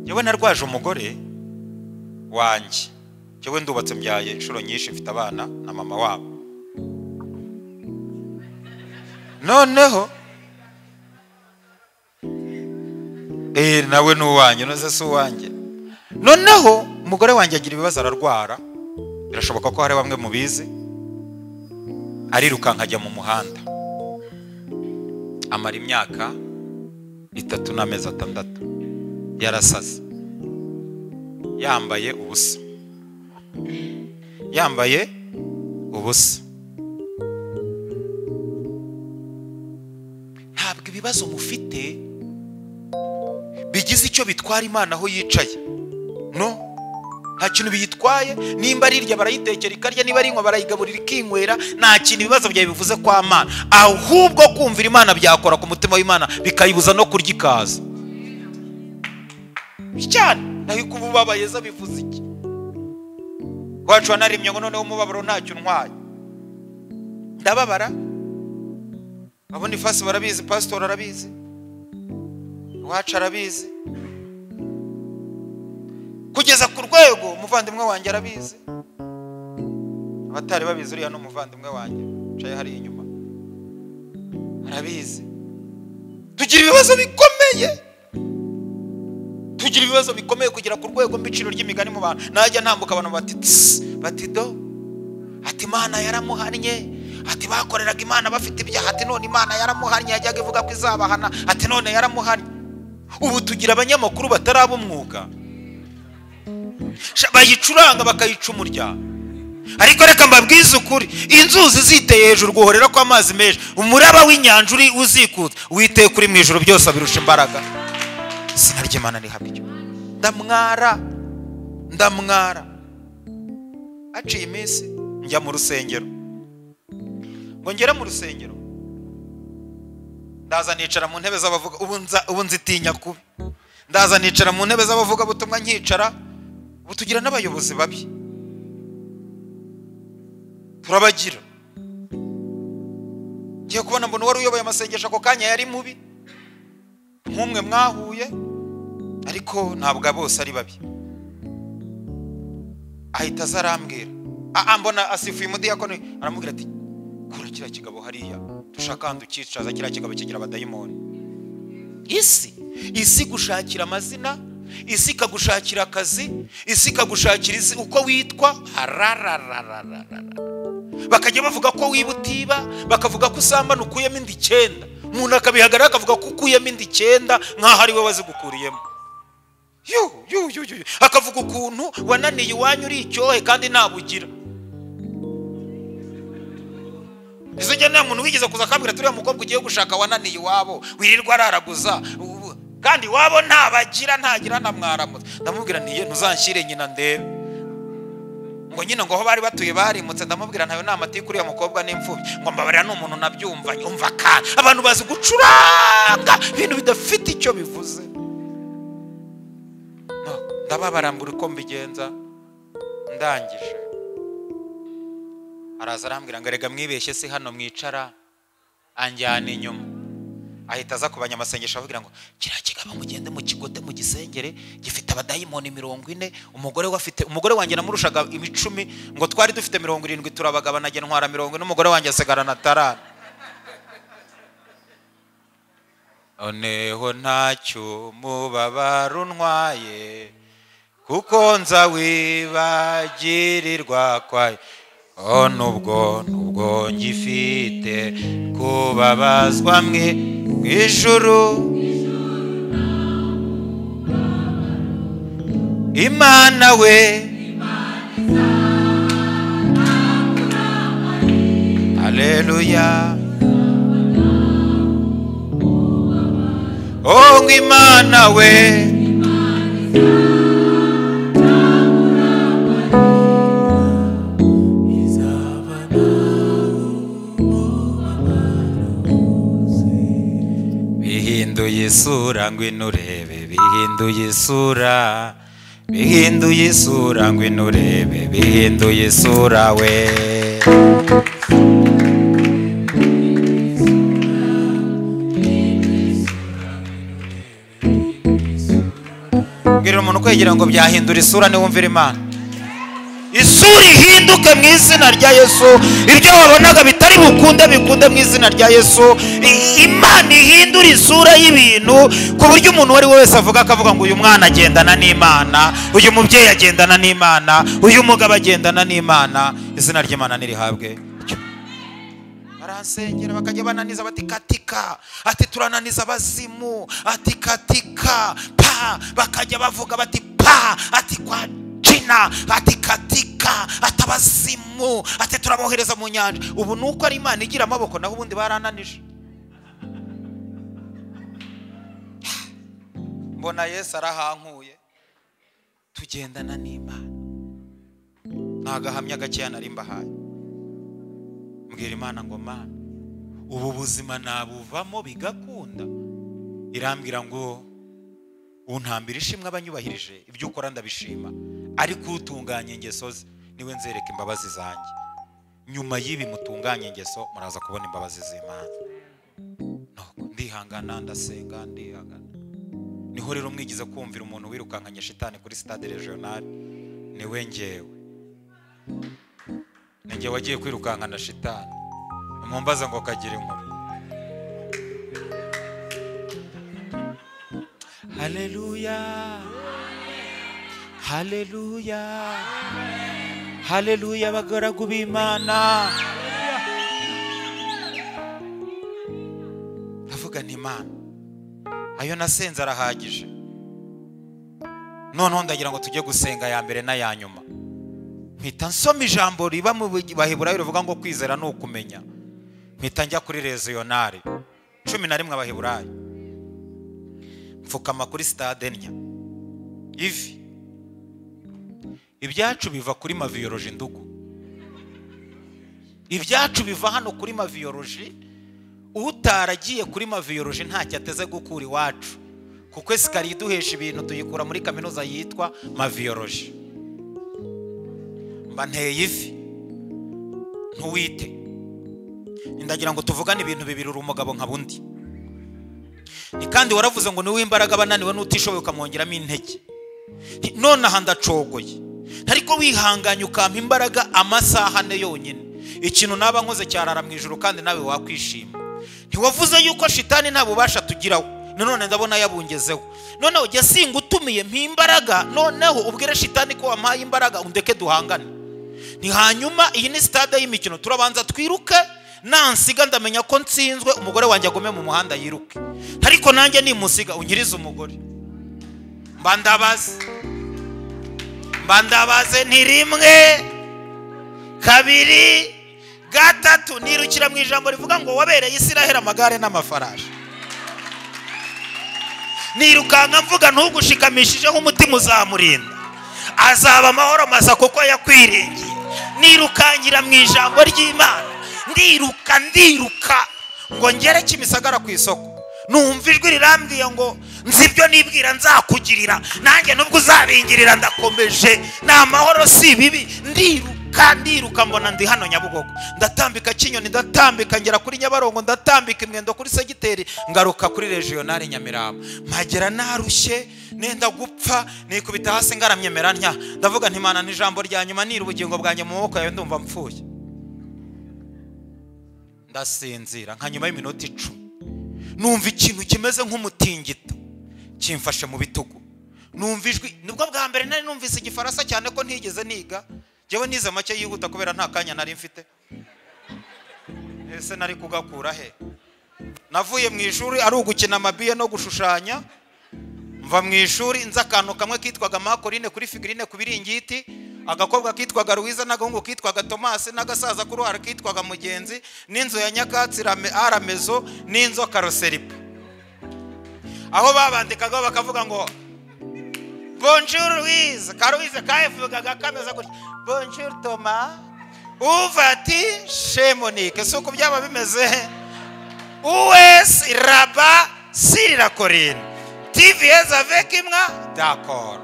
yewe narwaje umugore wanjye yewe ndubatse mbyaye inshuro nyinshi mfite abana na mama wabo noneho eee nawe ni uwanjye noze si uwanjye noneho umugore wanjye agira ibibazo ararwara birashoboka ko hari bamwe mubizi arirukanka ajya mu muhanda amara imyaka itatu n'amezi atandatu yarasaze yambaye ubusa yambaye ubusa ntabwo ibibazo mufite bigize icyo bitwara imana aho yicaye no nta kintu biyitwaye nimba ari irya barayitekera ikarya niba ari inywa barayigaburira ikinywera nta kintu ibibazo byawe bivuze kwa mana ahubwo kumvira imana byakora ku mutima w'imana bikayibuza no kurya ikaza cyane naho kuba ubabaye zo bivuze iki wacu wanarimye ngo noneho umubabaro ntacyo untwaye ndababara abona ifasi barabizi pasitori arabizi iwacu arabizi kugeza ku rwego umuvandimwe wanjye arabizi abatari babizi uriya ni umuvandimwe wanjye wicaye hariya inyuma arabizi tugira ibibazo bikomeye tugira ibibazo bikomeye kugera ku rwego mbiciro ry'imigani mu bantu najya ntambuka abantu bati tss, bati do ati imana yaramuhannye ati bakoreraga imana bafite ibyaha ati none imana yaramuhannye yajyaga ivuga ko izabahana ati none yaramuhannye ubu tugira abanyamakuru bataraba umwuga Sha- bayicuranga bakayica umurya ariko reka mbabwize ukuri inzuzi ziteye hejuru guhorera kw'amazi menshi umuraba w'inyanja uri uzikutse witeye kuri mu ijoro byose abirusha imbaraga izina ry'imana ni habiryo ndamwara ndamwara haciye iminsi njya mu rusengero ngo ngere mu rusengero ndaza nicara mu ntebe z'abavuga ubu nza- ubu nzitinya kubi ndaza nicara mu ntebe z'abavuga butumwa nkicara ubu tugira n'abayobozi babi turabagira ngiye kubona mbona uwari uyoboye amasengesho ako kanya yari mubi nk'umwe mwahuye ariko ntabwo bose ari babi ahita aza arambwira "Ah, ah, mbona asifuye umudiyakono aramubwira ati kura kiriya kigabo hariya dushaka ahantu ucyicaza kiriya kigabo kigira abadayimoni isi isi gushakira amazina isi ikagushakira akazi isi ikagushakira izi uko witwa harararararara bakajya bavuga ko wiba utiba bakavuga ko usambana ukuyemo inda icyenda umuntu akabihagarara akavuga ko ukuyemo inda icyenda nk'aho ari we wazigukuriyemo yu, yu, yu, yu, yu. akavuga ukuntu wananiye iwanyu uri icyohe kandi ntabugira izo njya nta muntu wigeze kuza akambwira turiya mukobwa ugiye gushaka wananiye iwabo wirirwa araraguza ubu- kandi iwabo ntabagira ntagira na mwaramutse ndamubwira ntiye ntuzanshyire nyina ndebe ngo nyine ngo aho bari batuye barimutse ndamubwira ntayo nama atiku uriya mukobwa n'imfubyi ngo mbabarira ni umuntu nabyumva umva kandi abantu bazi gucuranga ibintu bidafite icyo bivuze No, ndababara mbura uko mbigenza ndangije araza arambwira ngo erega mwibeshye si hano mwicara anjyana inyuma ahita aza ku banyamasengesho ababwira ngo kiriya kigabo mugende mu kigote mu gisengere gifite abadayimoni mirongo ine umugore we afite umugore wanjye namurushaga imicumi ngo twari dufite mirongo irindwi turabagabana njye ntwara mirongo ine umugore wanjye asigara na tarara noneho ntacyo mubabaro untwaye kuko nza wibagirirwa kwayo oh nubwo nubwo ngifite kubabazwa mwe mu ijuru imana we aleluya oh ngo imana we bihinduye isura ngwino urebe bihinduye isura bihinduye isura ngwino urebe bihinduye isura we mbwira Bwira umuntu kwegera ngo byahindura isura niwumvira Imana isura ihinduke mu izina rya yesu ibyo wabonaga bitari bukunde bikunde mu izina rya yesu I- imana ihindura isura y'ibintu ku buryo umuntu uwo ari we wese avuga akavuga ngo uyu mwana agendana n'imana uyu mubyeyi agendana n'imana uyu mugabo agendana n'imana izina ry'imana nirihabwe baransengera bakajya bananiza bati katika ati turananiza abazimu ati katika pa bakajya bavuga bati pa ati kwa jina ati katika ati abazimu ati turabohereza mu nyanja ubu ni uko ari imana igira amaboko naho ubundi barananije mbona yesu arahankuye tugendana n'imana ni agahamya gakeya nari mbahaye mbwira imana ngo mana ubu buzima nabuvamo bigakunda irambwira ngo untambira ishimwe abanyubahirije ibyo ukora ndabishima ariko utunganya ingeso ze niwe nzereka imbabazi zanjye nyuma y'ibi mutunganya ingeso muraza kubona imbabazi z'imana Nuko ndihangana ndasenga ndihangana niho rero mwigize kumvira umuntu wirukankanye shitani kuri sitade regional niwe ngewe ninjye wagiye kwirukankana shitani mumbaza ngo kagire inkuru haleluya haleluya haleluya abagaragu b'imana ndavuga nti imana ayo nasenze arahagije noneho ndagira ngo tujye gusenga ya mbere n'aya nyuma mpita nsoma ijambo riba mu baheburayo rivuga ngo kwizera ni ukumenya mpita njya kuri reziyonari cumi na rimwe abaheburayo mfukama kuri sitade nnya ivi ibyacu biva kuri maviyoroji ndugu ibyacu biva hano kuri maviyoroji utaragiye kuri maviyoroji ntacyo ateze gukura iwacu kuko esikariye iduhesha ibintu tuyikura muri kaminuza yitwa maviyoroji mba nteye ivi ntuwite ndagira ngo tuvugane ibintu bibiri uri umugabo nka bundi ni kandi waravuze ngo niwe imbaraga abananiwe n'utishoboye ukamwongeramo intege Nti, none aha ndacogoye ariko wihanganye ukampa imbaraga amasaha ane yonyine ikintu naba nkoze cyarara mu ijoro kandi nawe wakwishima ntiwavuze yuko shitani nta bubasha tugiraho nanone ndabona yabungezeho noneho jya singa utumiye mpa imbaraga noneho ubwire shitani ko wampaye imbaraga undeke duhangane ni hanyuma iyi ni sitade y'imikino turabanza twiruke nansiga ndamenya ko nsinzwe umugore wanjye agume mu muhanda yiruke ariko nanjye nimusiga unyirize umugore mba ndabaze mba ndabaze ni rimwe kabiri gatatu nirukira mu ijambo rivuga ngo wabereye isiraheli amagare n'amafarashi nirukanka mvuga ntugushikamishijeho umutima uzamurinda azaba amahoro masa kuko yakwiringiye nirukankira mu ijambo ry'imana ndiruka ndiruka ngo ngere kimisagara ku isoko numva ijwi rirambwiye ngo nzi ibyo nibwira nzakugirira nanjye nubwo uzabingirira ndakomeje ni amahoro si ibibi ndiruka ndiruka mbona ndi hano nyabugogo ndatambika kinyoni ndatambika ngera kuri nyabarongo ndatambika imwendo kuri segiteri ngaruka kuri regionali nyamirambo mpagera narushye nenda gupfa nikubita hasi ngaramyemera ntya ndavuga ntimana n'ijambo rya nyuma nira ubugingo bwanjye mu maboko yawe ndumva mpfuye ndasinzira nka nyuma y'iminota icumi numva ikintu kimeze nk'umutingito kimfashe mu bitugu numva ijwi nibwo bwa mbere nari numvise igifaransa cyane ko ntigeze niga njyewe nize make yihuta kubera nta kanya nari mfite ese nari kugakura he navuye mu ishuri ari ugukina amabiye no gushushanya mva mu ishuri nzi akantu kamwe kitwaga makorine kuri figurine ku biringiti agakobwa kitwaga ruwiza n'agahungu kitwaga tomasi n'agasaza k'uruhara kitwaga mugenzi n'inzu ya nyakatsi Rame- aramezo n'inzoka roseripa aho babandikagaho bakavuga ngo bonjour ruwiza karuwiza kayivugaga kameze gutya bonjour toma uva ati shemonike si uko byaba bimeze US Raba Sirira Korine TVS avec imwa d'accord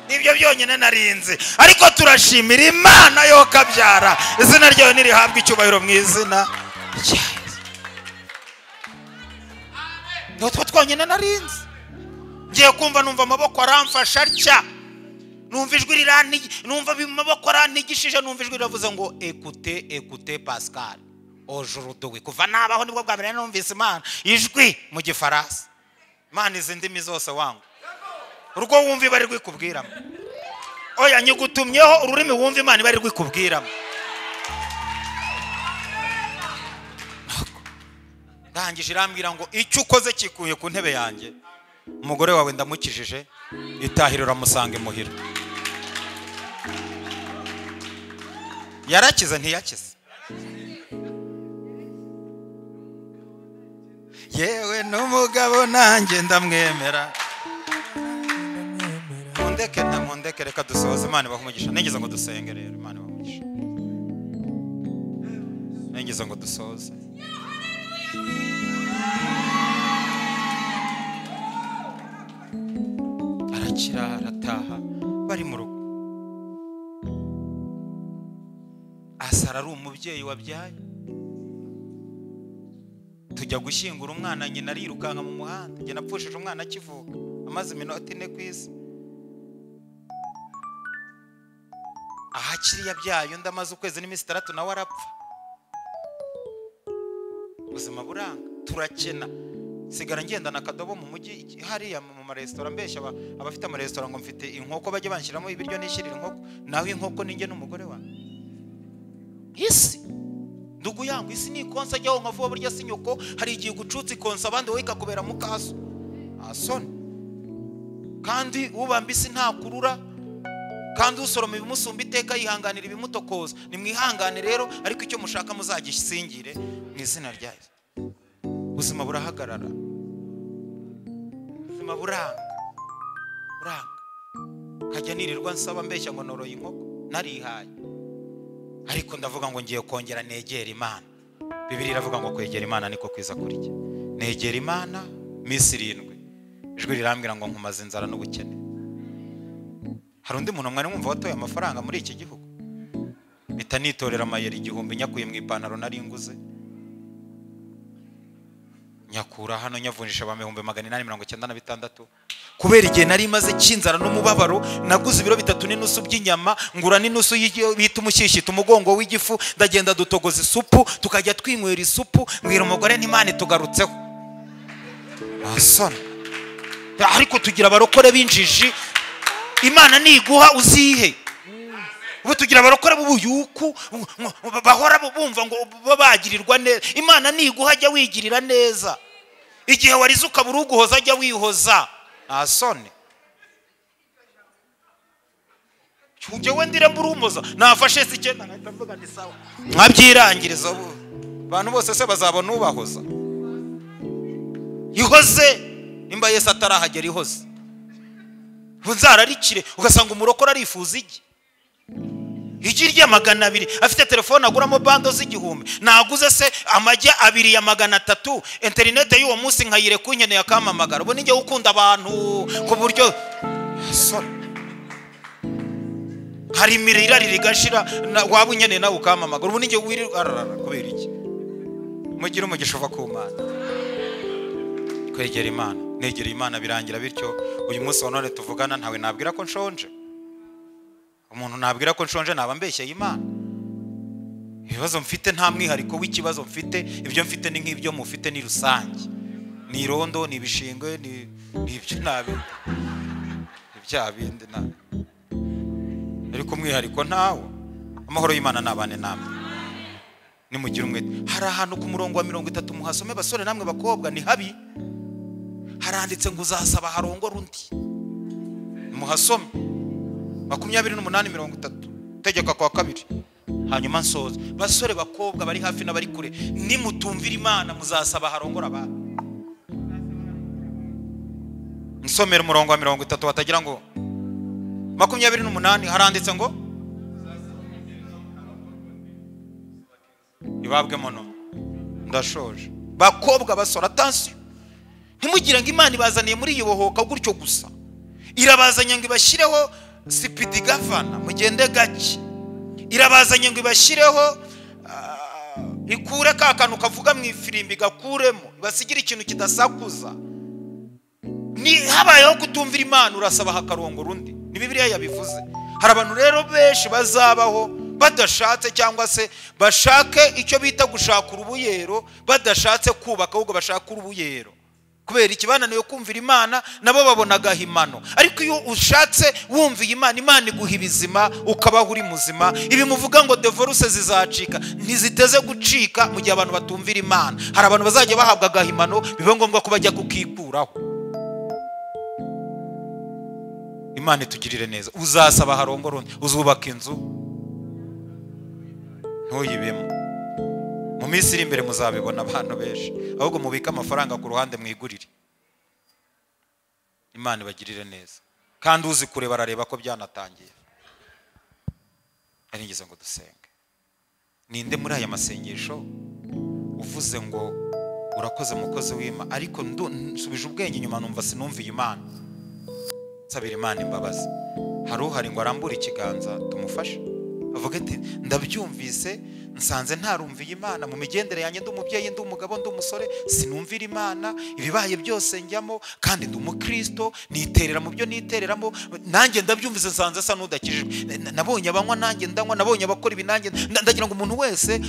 nibyo byonyine narinzi ariko turashimira imana yo kabyara izina ryayo nirihabwa icyubahiro mu izina rya Yesu. ni utwo twonyine narinzi ngiye kumva numva amaboko aramfasha atya numva ijwi riranigi numva amaboko aranigishije numva ijwi riravuze ngo ekute ekute pascal ojuruduwe kuva nabaho nibwo bwa mbere numvise imana ijwi mu gifaransa imana izi ndimi zose wangwa urwo wumva iba ari rwikubwiramo oya nyigutumyeho ururimi wumva imana iba ari rwikubwiramo ndangije irambwira ngo icyo ukoze kikuye ku ntebe yanjye umugore wawe ndamukijije itahira uramusanga imuhira yarakize ntiyakize yewe n'umugabo nanjye ndamwemera mundeke na mundeke reka dusohoze imana ibaha umugisha nigeze ngo dusenge rero imana ibaha umugisha nigeze ngo dusoze arakira arataha bari mu rugo asara ari umubyeyi wabyaye tujya gushyingura umwana nyina arirukanka mu muhanda njye napfushije umwana akivuka amaze iminota ine ku isi aho akiri yabyaye undi amaze ukwezi n'iminsi itandatu nawe arapfa ubuzima buranga turakena sigara ngendana akadobo mu mujyi hariya mu maresitora mbeshya abafite amaresitora ngo mfite inkoko bajya banshyiramo ibiryo nishyirira inkoko nawe inkoko ninjye n'umugore wawe isi ndugu yangu isi ni ikonsa ajyaho nka vuba burya si nyoko hari igihe ugucutse ikonsa abandi wowe ikakubera mu kaso asoni kandi ubamba isi ntakurura kandi usoroma ibimusumba iteka yihanganira ibimutokoza nimwihangane rero ariko icyo mushaka muzagisingire mu izina ryayo ubuzima burahagarara ubuzima buranga buranga nkajya nirirwa nsaba mbeshya ngo noroye inkoko narihaye ariko ndavuga ngo ngiye kongera negera imana bibiri iravuga ngo kwegera imana niko kwiza kurya negera imana minsi irindwi ijwi rirambwira ngo nkumaze inzara n'ubukene hari undi muntu mwari mwumva watoye amafaranga muri iki gihugu mpita nitorera amayeri igihumbi nyakuye mu ipantaro nari nguze nyakura hano nyavunjisha abantu ibihumbi magana inani mirongo icyenda na bitandatu kubera igihe nari maze cy'inzara n'umubabaro naguze ibiro bitatu n'inusu by'inyama ngura n'inusu y'igi- bita umushyishyita umugongo w'igifu ndagenda dutogoza isupu tukajya twinywera isupu mwira umugore n'imana itugarutseho asana ariko tugira abarokore b'injiji imana niguha uzihe ubu tugira abarokore b'ubuyuku bu- bu- bahora bumva ngo baba bagirirwa neza imana niguha ajya wigirira neza igihe warize ukabura uguhoza ajya wihoza nta soni njyewe ndire mburumoza nafashe si icyenda nkahita mvuga ni sawa nkabyirangiriza ubu abantu bose se bazabona ubahoza ihoze nimba yesu atarahagera ihoze ubu nzararikire ugasanga umurokore arifuza igi igi rya magana abiri afite telefone aguramo bando z'igihumbi naguze se amagi abiri ya magana atatu interinete y'uwo munsi nkayireka unkeneye akampamagara ubu nijya ukunda abantu ku buryo Sorry. hari imirire irari rigashira na- waba unkeneye nawe ukampamagara ubu nijya wirirwa ararara kubera iki mugire umugisha uva ku mana kwegera imana negera imana birangira bityo uyu munsi wa none tuvugana ntawe nabwira ko nshonje umuntu nabwira ko nshonje naba mbeshyeye imana ibibazo mfite nta mwihariko w'ikibazo mfite ibyo mfite ni nk'ibyo mufite ni rusange ni irondo ni ibishingwe ni ni ibyo nabi ni bya bindi nabi ariko umwihariko ntawo amahoro y'imana nabane namwe nimugire umwete hari ahantu ku murongo wa mirongo itatu muhasome basore namwe bakobwa ni habi haranditse ngo uzasaba harongora undi muhasome makumyabiri n'umunani mirongo itatu tegeka kwa kabiri hanyuma nsoza basore bakobwa bari hafi n'abari kure nimutumvira imana muzasaba harongora abantu nsomera umurongo wa mirongo itatu batagira ngo makumyabiri n'umunani haranditse ngo ibabwe mono ndashoje bakobwa basora atansiyo ntimugire ngo imana ibazaniye muri iyo bohoka gutyo gusa irabazanye ngo ibashyireho sipidi gavana mugende gake irabazanye ngo ibashyireho ah, ikure ka kantu kavuga mu ifirimbi gakuremo ibasigire ikintu kidasakuza ni habayeho kutumvira imana urasaba hakarongora undi ni bibiliya yabivuze hari abantu rero benshi bazabaho badashatse cyangwa se bashake icyo bita gushaka urubuyero badashatse kubaka ahubwo bashaka urubuyero kubera ikibananiye kumvira imana nabo babonagaho imano ariko iyo ushatse wumviye imana imana iguha ibizima ukabaho uri muzima ibimuvuga ngo devoruse zizacika ntiziteze gucika mu gihe abantu batumvira imana hari abantu bazajya bahabwa agahimano biba ngombwa ko bajya kukikuraho imana itugirire neza uzasaba harongora undi uzubaka inzu ntuyibemo mu minsi iri imbere muzabibona abantu benshi ahubwo mubike amafaranga ku ruhande mwigurire imana ibagirire neza kandi uzi kureba arareba ko byanatangiye arengeza ngo dusenge ninde muri aya masengesho uvuze ngo urakoze mukozi w'ima ariko nsubije ubwenge inyuma numva sinumviye imana nsabira imana imbabazi hari uhari ngo arambure ikiganza tumufashe avuga ati ndabyumvise nsanze ntarumviye imana mu migendere yanjye ndi umubyeyi ndi umugabo ndi umusore sinumvira imana ibibaye byose njyamo kandi ndi umukristo niterera mu byo nitereramo nanjye ndabyumvise nsanze asa n'udakijijwe nabonye abanywa nanjye ndanywa nabonye abakora ibi nanjye ndagira ngo umuntu wese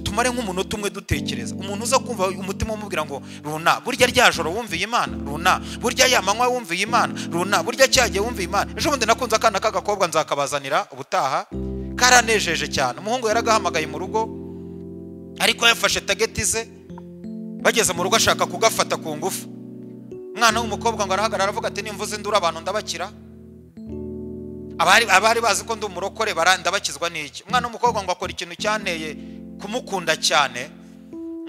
tumare nk'umunota umwe dutekereza umuntu uza kumva umutima umubwira ngo runa burya rya joro wumviye imana runa burya ya manywa wumviye imana runa burya cyagiye wumviye imana ejo bundi nakunze akana k'agakobwa nzakabazanira ubutaha karanejeje cyane umuhungu yaragahamagaye mu rugo ariko yafashe tageti ze bageze mu rugo ashaka kugafata ku ngufu umwana w'umukobwa ngo arahagarara aravuga ati nimvuze indura abantu ndabakira abari bazi ko ndi umurokore ndabakizwa n'iki umwana w'umukobwa ngo akora ikintu cyanteye kumukunda cyane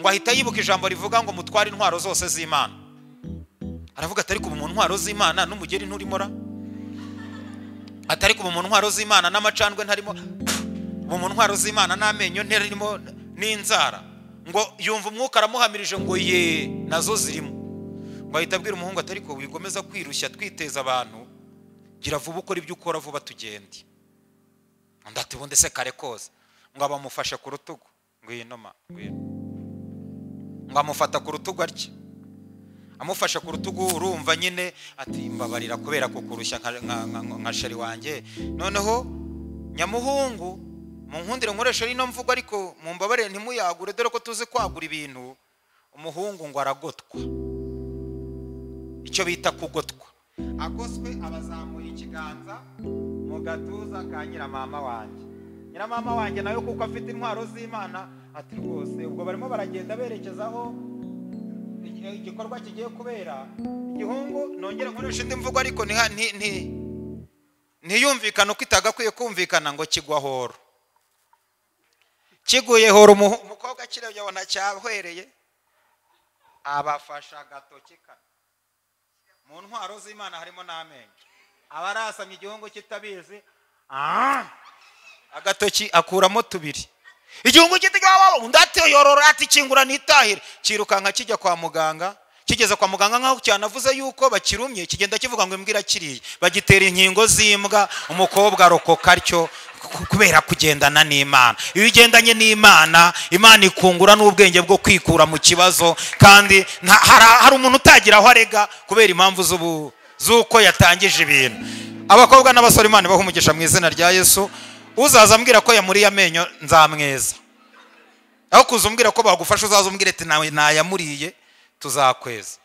ngo ahita yibuka ijambo rivuga ngo mutware intwaro zose z'imana aravuga ati ariko ubu mu ntwaro z'imana n'umugeni nturimora atari kuba mu ntwaro z'imana n'amacandwe ntarimo ubu mu ntwaro z'imana n'amenyo ntarimo n'inzara ngo yumva umwuka aramuhamirije ngo ye nazo zirimo ngo ahita abwira umuhungu atari ko wigomeza kwirushya twiteza abantu gira vuba ukora ibyo ukora vuba tugende undi ati ubundi se kare koza ngo abamufashe ku rutugu ngwino ma ngwino ngo amufata ku rutugu atya amufashe ku rutugu urumva nyine ati mbabarira kubera kukurushya nka sheri wanjye noneho nyamuhungu mu nkundire nkoresha rino mvugo ariko mu mbabare ntimuyagure dore ko tuzi kwagura ibintu umuhungu ngo aragotwa icyo bita kugotwa agoswe abazamuye ikiganza mu gatuza ka nyiramama wanjye nyiramama wanjye nawe kuko afite intwaro z'imana ati rwose ubwo barimo baragenda berekezaho igikorwa kigiye kubera igihungu nongere nkoresha indi mvugo ariko ntiyumvikane uko itagakwiye kumvikana ngo kigwa horo kiguye horo umukobwa kirebye abona cyahwereye abafasha agatoki kane mu ntwaro z'imana harimo n'amenyo aba arasamye igihungu kitabizi agatoki akuramo tubiri igihungu kitigababo undi ati yorora ati kingura nitahire kirukanka kijya kwa muganga kigeze kwa muganga nk'aho cyanavuze yuko bakirumye kigenda kivuga ngo imbwa irakiriye bagitera inkingo z'imbwa umukobwa arokoka atyo kubera kugendana n'imana iyo ugendanye n'imana imana ikungura n'ubwenge bwo kwikura mu kibazo kandi hari umuntu utagira aho arega kubera impamvu z'uko yatangije ibintu abakobwa n'abasore imana ibaha umugisha mu izina rya yesu uzaza ambwira ko yamuriye amenyo nzamweza aho kuza umbwira ko bagufasha uzaza umbwira ati nawe ntayamuriye tuzakweza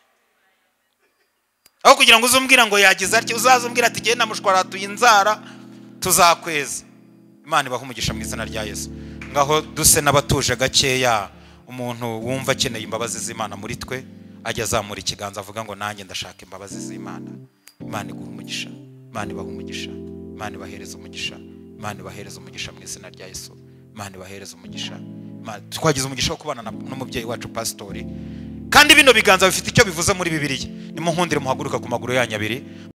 aho kugira ngo uze umbwira ngo yagize atya uzaza umbwira ati genda mushwaratuye inzara tuzakweza imana ibaha umugisha mu izina rya yesu ngaho duse n'abatuje gakeya umuntu wumva akeneye imbabazi z'imana muri twe ajya azamura ikiganza avuga ngo nanjye ndashaka imbabazi z'imana imana iguha umugisha imana ibaha umugisha imana ibahereza umugisha imana ibahereza umugisha mu izina rya yesu imana ibahereza umugisha twagize umugisha wo kubana n'umubyeyi wacu pasitori kandi bino biganza bifite icyo bivuze muri bibiliya nimunkundire muhaguruka ku maguru yanyu abiri